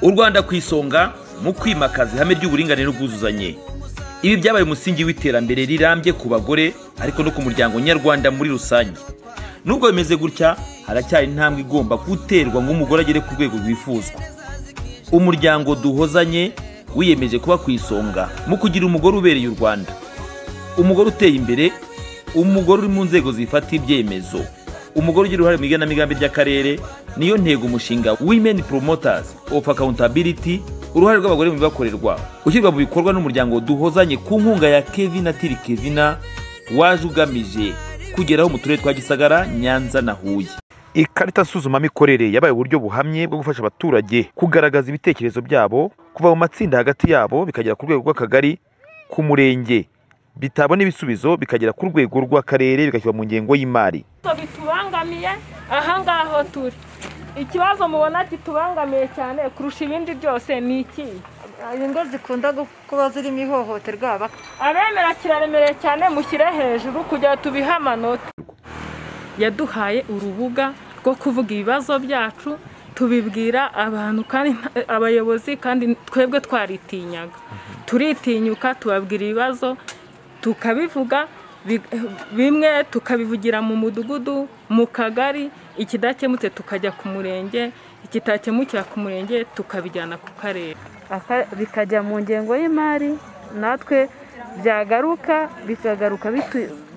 u rwanda ku isonga mu kwimakaza ihame ry'uburinganire n'ubwuzuzanye ibi byabaye umusingi w'iterambere rirambye ku bagore ariko no ku muryango nyarwanda muri rusange nubwo bimeze gutya haracyari intambwe igomba guterwa ngo umugore agere ku rwego rwifuzwa umuryango duhozanye wiyemeje kuba ku isonga mu kugira umugore ubereye u rwanda umugore uteye imbere umugore uri mu nzego zifata ibyemezo umugore ugira uruhare mu igenamigambi ry'akarere niyo ntego umushinga women promoters of accountability uruhare rw'abagore mu bibakorerwa ushyirwa mu bikorwa n'umuryango duhozanye ku nkunga ya kevin atiri kevina waje ugamije kugeraho mu turere twa gisagara nyanza na huye ikarita nsuzumamikorere yabaye uburyo buhamye bwo gufasha abaturage kugaragaza ibitekerezo byabo kuva mu matsinda hagati yabo bikagera ku rwego rw'akagari ku murenge bitabona ibisubizo bikagera ku rwego rw'akarere bigashyirwa mu ngengo y'imari bitubangamiye aha ngaho turi ikibazo mubona kitubangamiye cyane kurusha ibindi byose ni iki ingo zikunda kuba zirimo ihohoterwa abemera kiraremereye cyane mushyire hejuru kugira ngo tubihe amanota yaduhaye urubuga rwo kuvuga ibibazo byacu tubibwira abantu kandi abayobozi kandi twebwe twaritinyaga turitinyuka tubabwira ibibazo tukabivuga bimwe tukabivugira mu mudugudu mu kagari ikidakemutse tukajya ku murenge ikitakemukira ku murenge tukabijyana ku karere bikajya mu ngengo y'imari natwe byagaruka bikagaruka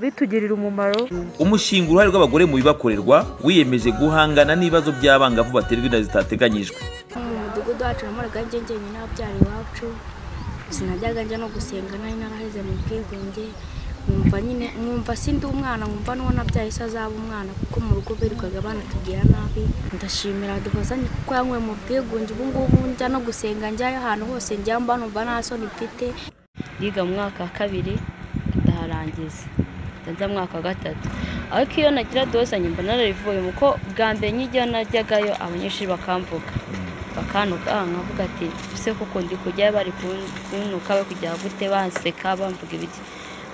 bitugirira umumaro umushinga uruhare rw'abagore mu bibakorerwa wiyemeje guhangana n'ibibazo by'abangavu baterwa inda zitateganyijwe mu mudugudu wacu namoraga njyenyine n'ababyara iwacu sinajyaga njya no gusenga nari naraheze mu bwigunge nkumva nyine nkumva sindi umwana nkumva n'uwo nabyaye se azaba umwana kuko mu rugo birirwaga banatubwira nabi ndashimira duhozanye kuko yanyweye mu bwigunge ubu ngubu njya no gusenga njyayo ahantu hose njya mba numva nta soni mfite yiga mu mwaka wa kabiri ndaharangiza njya mu mwaka wa gatatu ariko iyo nagira dozanye mba narabivuye kuko bwa mbere nk'ijya najyagayo abanyeshuri bakamvuga bakantuka nkavuga ati ese kuko ndi kujyayo bari kunuka bakujya gute banseka bamvuga ibiki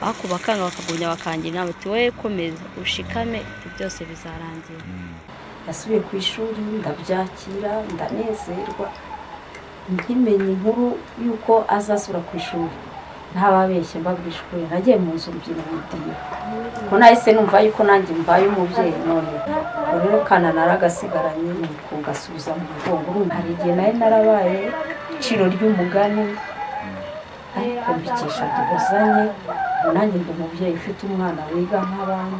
ariko bakanga bakagumya bakangira inama bati wowe komeza ushikame ibyo byose bizarangira nasubiye ku ishuri ndabyakira ndanezerwa nkimenye inkuru y'uko azasura ku ishuri ntababeshye mbabwira ishuri nagiye mu nzu urubyiruko rudiye ko nahise numva yuko nanjye mbaye umubyeyi none rero kana naragasigaranye ni kugasubiza mu mugongo hari igihe nari narabaye iciro ry'umugani ariko mbikesha duhozanye nanjye ndi umubyeyi ufite umwana wiga nk'abandi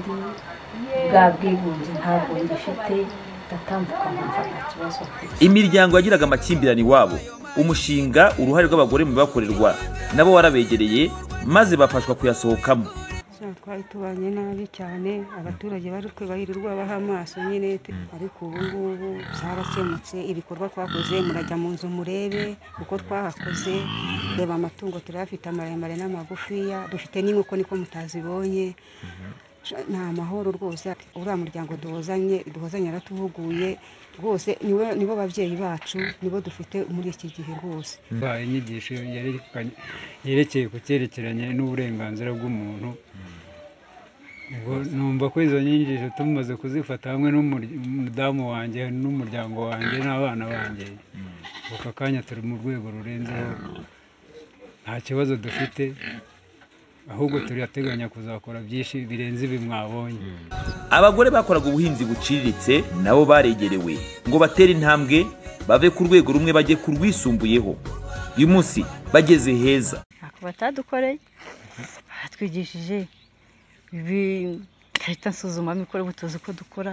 bwa bwigunge ntabwo ngifite ndatambuka nkumva nta kibazo imiryango yagiraga amakimbirane iwabo umushinga uruhare rw'abagore mu bibakorerwa nabo warabegereye maze bafashwa kuyasohokamo twari tubanye nabi cyane abaturage bari kwibahirirwa baha amaso nyine ariko ubu ngubu byarakemutse ibikorwa twakoze murajya mu nzu murebe uko twahakoze reba amatungo turayafite amaremare n'amagufiya dufite n'inkoko niko mutazibonye ni amahoro rwose uriya muryango duhozanye duhozanye yaratuhuguye rwose nibo babyeyi bacu nibo dufite muri iki gihe rwose inyigisho yerekeye ku cyerekeranye n'uburenganzira bw'umuntu numva ko izo nyigisho tumaze kuzifata hamwe n'umudamu wanjye n'umuryango wanjye n'abana banjye aka kanya turi mu rwego rurenzeho nta kibazo dufite ahubwo turateganya kuzakora byinshi birenze ibi mwabonye abagore bakoraga ubuhinzi buciriritse nabo baregerewe ngo batere intambwe bave ku rwego rumwe bajye ku rwisumbuyeho uyu munsi bageze heza ntabwo batadukoreye batwigishije ikarita nsuzumamikorere ubu tuzi uko dukora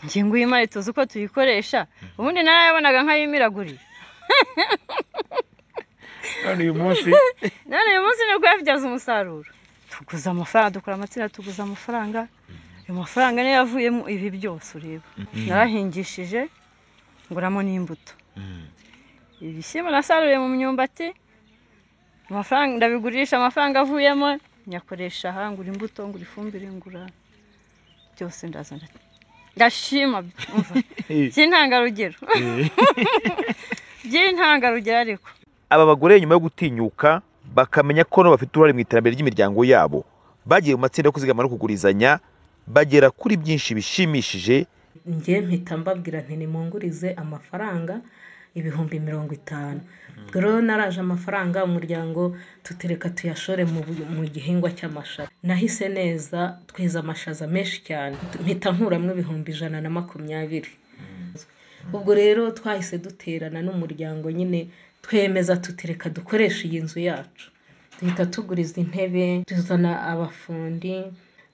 ingengo y'imari tuzi uko tuyikoresha ubundi narayabonaga nk'ayimiragurira none uyu munsi none uyu munsi nibwo yabibyaza umusaruro tuguze amafaranga dukora amatsinda tuguze amafaranga ayo mafaranga niyo yavuyemo ibi byose ureba narahingishije nguramo n'imbuto ibishyimbo nasaruriye mu myumbati amafaranga ndabigurisha amafaranga avuyemo nyakoresha aha ngura imbuto ngura ifumbire ngura byose ndazana ndashima by'intangarugero by'intangarugero ariko aba bagore nyuma yo gutinyuka bakamenya ko nabo bafite uruhare mu iterambere ry'imiryango yabo bagiye mu matsinda yo kuzigama no kugurizanya bagera kuri byinshi bishimishije ngewe mpita mbabwira nti nimungurize amafaranga ibihumbi mirongo itanu ubwo rero naraje amafaranga umuryango tutereka tuyashore mu bu- mu gihingwa cy'amashaza nahise neza tweza amashaza menshi cyane mpita nkuramo ibihumbi ijana na makumyabiri ubwo rero twahise duterana n'umuryango nyine twemeza tutereka dukoresha iyi nzu yacu duhita tuguriza intebe tuzana abafundi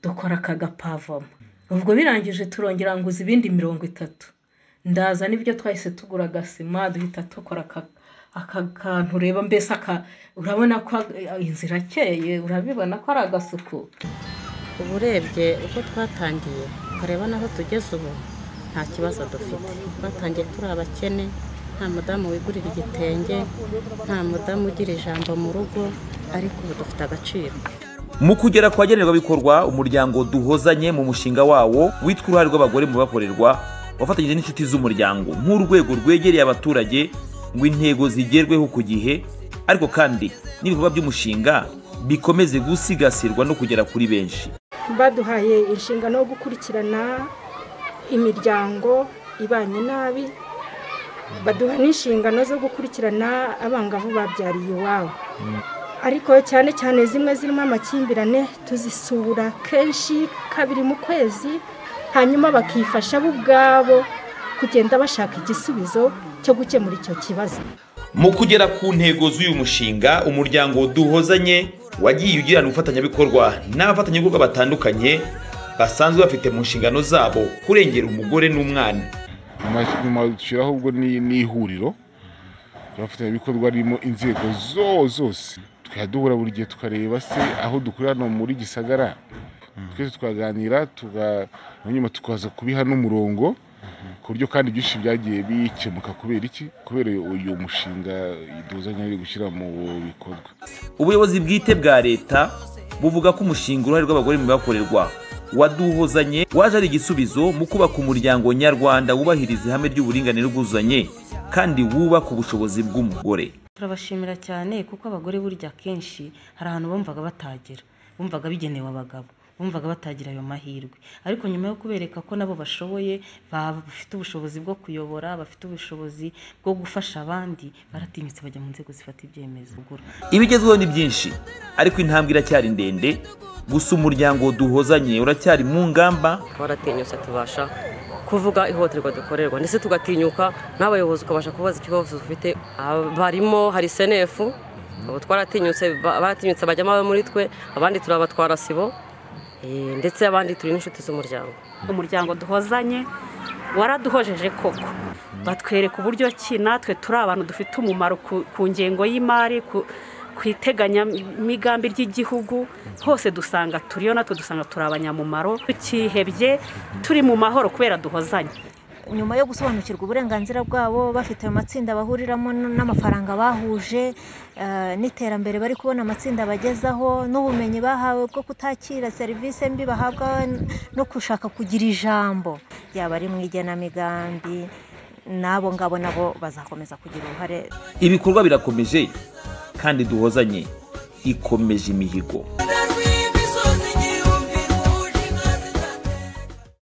dukora aka gapavoma ubwo birangije turongera nguza ibindi mirongo itatu ndaza n'ibyo twahise tugura agasima duhita dukora aka- aka kantu ureba mbese aka urabona ko eh, inzira akeye urabibona ko ari agasuku uba urebye uko twatangiye ukareba n'aho tugeze ubu nta kibazo dufite twatangiye turi abakene nta mudamu wigurira igitenge nta mudamu ugira ijambo mu rugo ariko ubu dufite agaciro mu kugera kwa bikorwa umuryango duhozanye mu mushinga wawo witwa uruhare rw'abagore mu bakorerwa wafatanyije n'inshuti z'umuryango nk'urwego rwegereye abaturage ngo intego zigerweho ku gihe ariko kandi n'ibikorwa by'umushinga bikomeze gusigasirwa no kugera kuri benshi baduhaye inshingano yo gukurikirana imiryango ibanye nabi baduha n'inshingano zo gukurikirana abangavu babyariye iwabo ariko cyane cyane zimwe zirimo amakimbirane tuzisura kenshi kabiri mu kwezi hanyuma bakifasha bo ubwabo kugenda bashaka igisubizo cyo gukemura icyo kibazo mu kugera ku ntego z'uyu mushinga umuryango duhozanye wagiye ugirana ubufatanyabikorwa n'abafatanyabikorwa batandukanye basanzwe bafite mu nshingano zabo kurengera umugore n'umwana nyuma dushyiraho ubwo ni ni ihuriro ry'abafatanyabikorwa ririmo inzego zo- zose tukajya duhura buri gihe tukareba se aho dukorera hano muri gisagara twese tukaganira tuga- hanyuma tukaza kubiha n'umurongo ku buryo kandi byinshi byagiye bikemuka kubera iki kubera uyu mushinga duhuzanya ari gushyira mu bikorwa ubuyobozi bwite bwa leta buvuga ko umushinga uruhare rw'abagore mu bibakorerwa waduhozanye waje ari igisubizo mu kubaka umuryango nyarwanda wubahiriza ihame ry'uburinganire n'ubwuzuzanye kandi wubaka ubushobozi bw'umugore turabashimira cyane kuko abagore burya akenshi hari ahantu bumvaga batagera bumvaga bigenewe abagabo bumvaga batagira ayo mahirwe ariko nyuma yo kubereka ko nabo bashoboye ba- bafite ubushobozi bwo kuyobora bafite ubushobozi bwo gufasha abandi baratinyutse bajya mu nzego zifata ibyemezo Ubwo ibigezweho ni byinshi ariko intambwe iracyari ndende gusa umuryango duhozanye uracyari mu ngamba twaratinyutse tubasha kuvuga ihohoterwa dukorerwa ndetse tugatinyuka n'abayobozi ukabasha kubaza ikibazo dufite Aba- barimo hari senefu ubu twaratinyutse ba- baratinyutse bajyamo abo muri twe abandi turabatwara sibo eh, ndetse abandi turi n'inshuti z'umuryango umuryango duhozanye waraduhojeje koko batwereka uburyo ki natwe turi abantu dufite umumaro ku- ku ngengo y'imari ku ku iteganyamigambi ry'igihugu hose dusanga turiyo natwe dusanga turi abanyamumaro tukihebye turi mu mahoro kubera duhozanye nyuma yo gusobanukirwa uburenganzira bwabo bafite ayo matsinda bahuriramo n- n'amafaranga bahuje eh, n'iterambere bari kubona amatsinda bagezaho n'ubumenyi bahawe bwo kutakira serivisi mbi bahabwa n- no gushaka kugira ijambo yaba ari mu igenamigambi n'abo ngabo nabo bazakomeza kugira uruhare ibikorwa birakomeje kandi duhozanye ikomeje imihigo